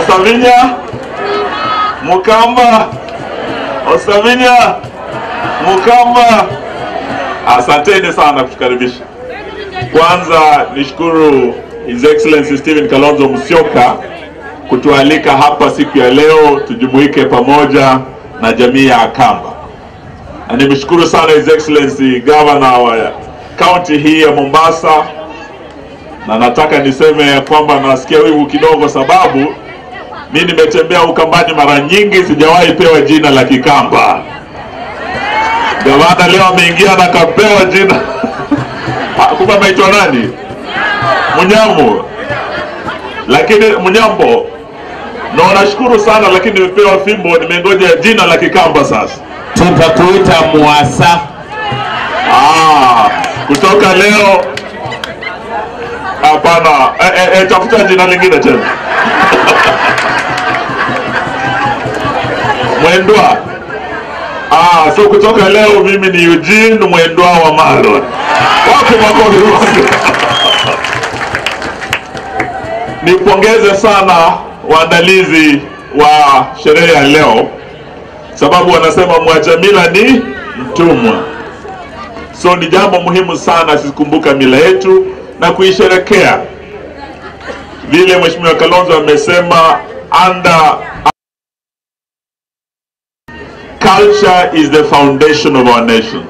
Osavinya Mukamba, Osavinya Mukamba, asanteni sana kutukaribisha. Kwanza nishukuru His Excellency Stephen Kalonzo Musyoka kutualika hapa siku ya leo tujumuike pamoja na jamii ya Akamba, na nimeshukuru sana His Excellency Governor wa kaunti hii ya Mombasa, na nataka niseme ya kwamba nasikia wivu kidogo, sababu mi nimetembea Ukambani mara nyingi, sijawahi pewa jina la Kikamba. Gavana leo ameingia na kapewa jina kumbe ameitwa nani? Munyamu, lakini Munyambo na nashukuru sana, lakini nimepewa fimbo, nimengoja jina la Kikamba sasa. tutakuita Mwasa. Ah, kutoka leo hapana. E, e, e, tafuta jina lingine tena Mwendwa. Ah, so kutoka leo mimi ni Eugene Mwendwa wa Malon. Wapi makofi wake? Nipongeze sana waandalizi wa sherehe ya leo, sababu wanasema mwacha mila ni mtumwa. So ni jambo muhimu sana sisi kumbuka mila yetu na kuisherekea vile Mheshimiwa Kalonzo amesema under culture is the foundation of our nation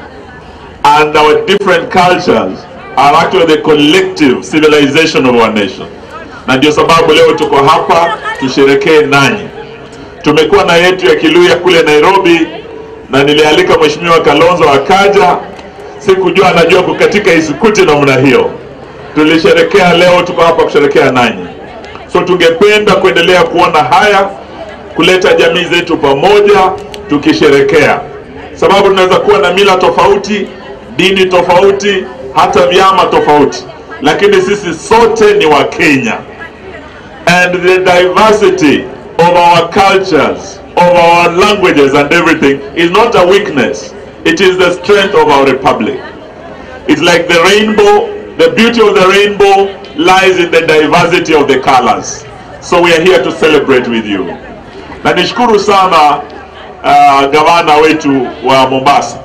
and our different cultures are actually the collective civilization of our nation na ndio sababu leo tuko hapa tusherekee nanyi tumekuwa na yetu ya Kiluya kule Nairobi na nilialika Mheshimiwa Kalonzo akaja sikujua anajua kukatika isukuti namna hiyo tulisherekea leo tuko hapa kusherekea nanyi so tungependa kuendelea kuona haya kuleta jamii zetu pamoja tukisherekea, sababu tunaweza kuwa na mila tofauti, dini tofauti, hata vyama tofauti, lakini sisi sote ni wa Kenya. And the diversity of our cultures, of our languages and everything is not a weakness. It is the strength of our republic. It's like the rainbow. The beauty of the rainbow lies in the diversity of the colors. So we are here to celebrate with you. Na nishukuru sana uh, gavana wetu wa Mombasa.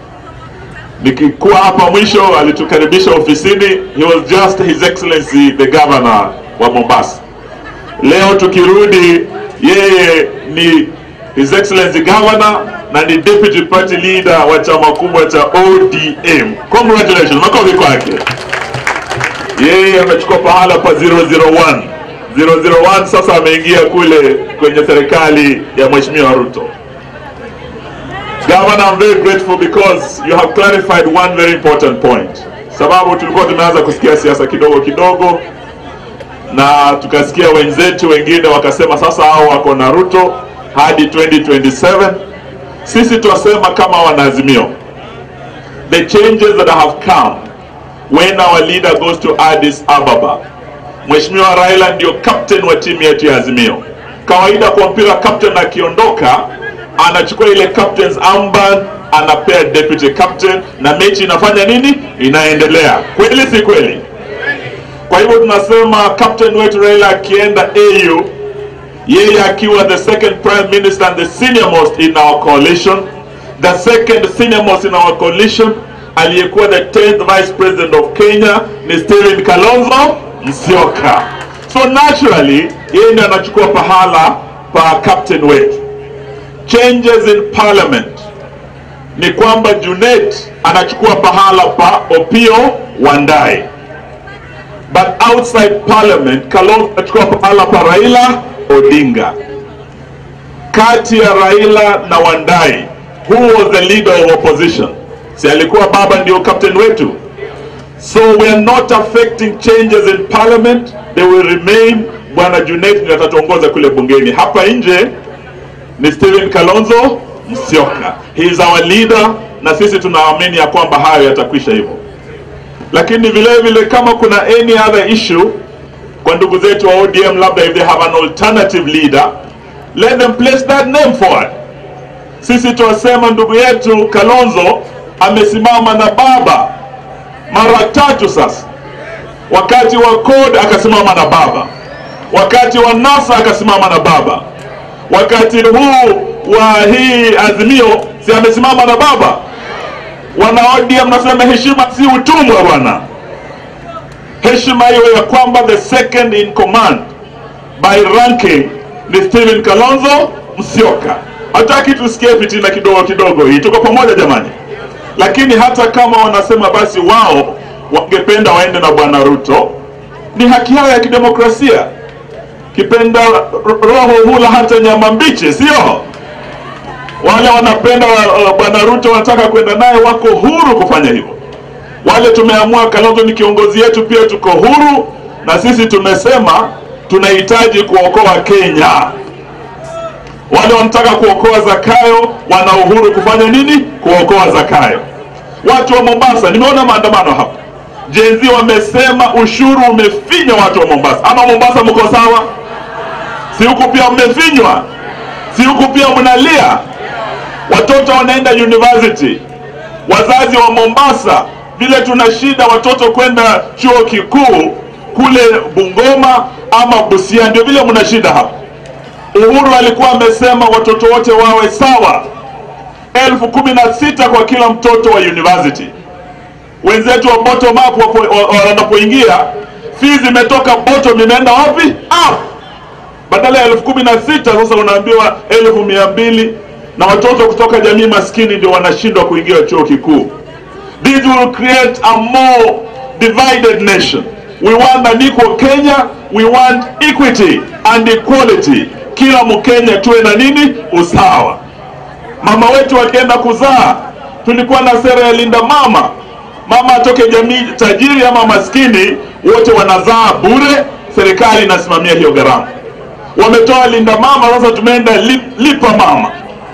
Nikikuwa hapa mwisho alitukaribisha ofisini. He was just his excellency the governor wa Mombasa. Leo tukirudi, yeye ni his excellency governor na ni deputy party leader wa chama kubwa cha ODM. Congratulations, makofi kwake. Yeye amechukua pahala pa 001 001 sasa ameingia kule kwenye serikali ya Mheshimiwa Ruto. Governor, I'm very grateful because you have clarified one very important point. Sababu tulikuwa tumeanza kusikia siasa kidogo kidogo na tukasikia wenzetu wengine wakasema sasa hao wako na Ruto hadi 2027. Sisi twasema kama wanaazimio, the changes that have come when our leader goes to Addis Ababa Mheshimiwa Raila ndio captain wa timu yetu ya Azimio. Kawaida kwa mpira captain akiondoka anachukua ile captain's armband anapea deputy captain na mechi inafanya nini? Inaendelea. Kweli si kweli? Kwa hivyo tunasema captain wetu Raila akienda AU, yeye akiwa the second prime minister and the senior most in our coalition, the second senior most in our coalition, aliyekuwa the 10th vice president of Kenya ni Stephen Kalonzo Musyoka. So naturally yeye ndiye anachukua pahala pa captain wetu. Changes in parliament ni kwamba Junet anachukua pahala pa Opio Wandai, but outside parliament Kalonzo anachukua pahala pa Raila Odinga. Kati ya Raila na Wandai, who was the leader of opposition? Si alikuwa baba ndio captain wetu? So we are not affecting changes in parliament, they will remain. Bwana Junet ndiye atatuongoza kule bungeni. Hapa nje ni Stephen Kalonzo Musyoka, he is our leader, na sisi tunaamini ya kwamba hayo yatakwisha hivyo. Lakini vile vile kama kuna any other issue kwa ndugu zetu wa ODM, labda if they have an alternative leader, let them place that name forward. Sisi tuwasema ndugu yetu Kalonzo amesimama na baba mara tatu sasa. Wakati wa CORD akasimama na baba, wakati wa NASA akasimama na baba, wakati huu wa hii Azimio si amesimama na baba. Wana ODM nasema heshima si utumwa bwana, heshima iwe ya kwamba the second in command by ranking ni Stephen Kalonzo Musyoka. Hataki tusikie fitina kidogo kidogo, hii tuko pamoja jamani. Lakini hata kama wanasema basi wao wangependa waende na bwana Ruto, ni haki yao ya kidemokrasia. Kipenda roho hula hata nyama mbichi, sio? Wale wanapenda uh, bwana Ruto wanataka kwenda naye, wako huru kufanya hivyo. Wale tumeamua Kalonzo ni kiongozi yetu, pia tuko huru, na sisi tumesema tunahitaji kuokoa Kenya. Wale wanataka kuokoa Zakayo wana uhuru kufanya nini? Kuokoa Zakayo. Watu wa Mombasa, nimeona maandamano hapa, jenzi wamesema ushuru umefinya watu wa Mombasa. Ama Mombasa mko sawa? Si huku pia mmefinywa? Si huku pia mnalia? Watoto wanaenda university, wazazi wa Mombasa, vile tuna shida watoto kwenda chuo kikuu kule Bungoma ama Busia, ndio vile mna shida hapa. Uhuru alikuwa amesema watoto wote wawe sawa, elfu kumi na sita kwa kila mtoto wa university. Wenzetu wa bottom up wanapoingia, fees imetoka bottom imeenda wapi? Up. Badala ya elfu kumi na sita sasa unaambiwa elfu mia mbili na watoto kutoka jamii maskini ndio wanashindwa kuingia chuo kikuu. This will create a more divided nation. We want an equal Kenya, we want equity and equality. Kila Mkenya tuwe na nini? Usawa. Mama wetu akienda kuzaa, tulikuwa na sera ya linda mama. Mama atoke jamii tajiri ama maskini, wote wanazaa bure, serikali inasimamia hiyo gharama. Wametoa linda mama, sasa tumeenda lip, lipa mama.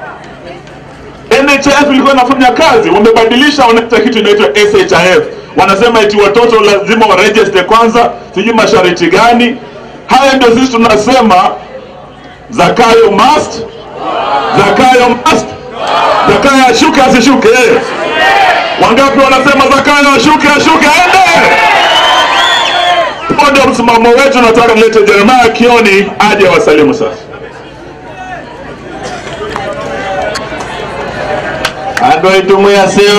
NHIF ilikuwa inafanya kazi, wamebadilisha, wanaita kitu inaitwa SHIF. Wanasema eti watoto lazima warejeste kwanza, sijui masharti gani. Haya ndio sisi tunasema Zakayo must, Zakayo must, Zakayo ashuke asishuke? Wangapi wanasema Zakayo ashuke ashuke aende? Huo ndio msimamo wetu. Nataka nilete Jeremiah Kioni aje wasalimu sasa. andå aitå mwä acio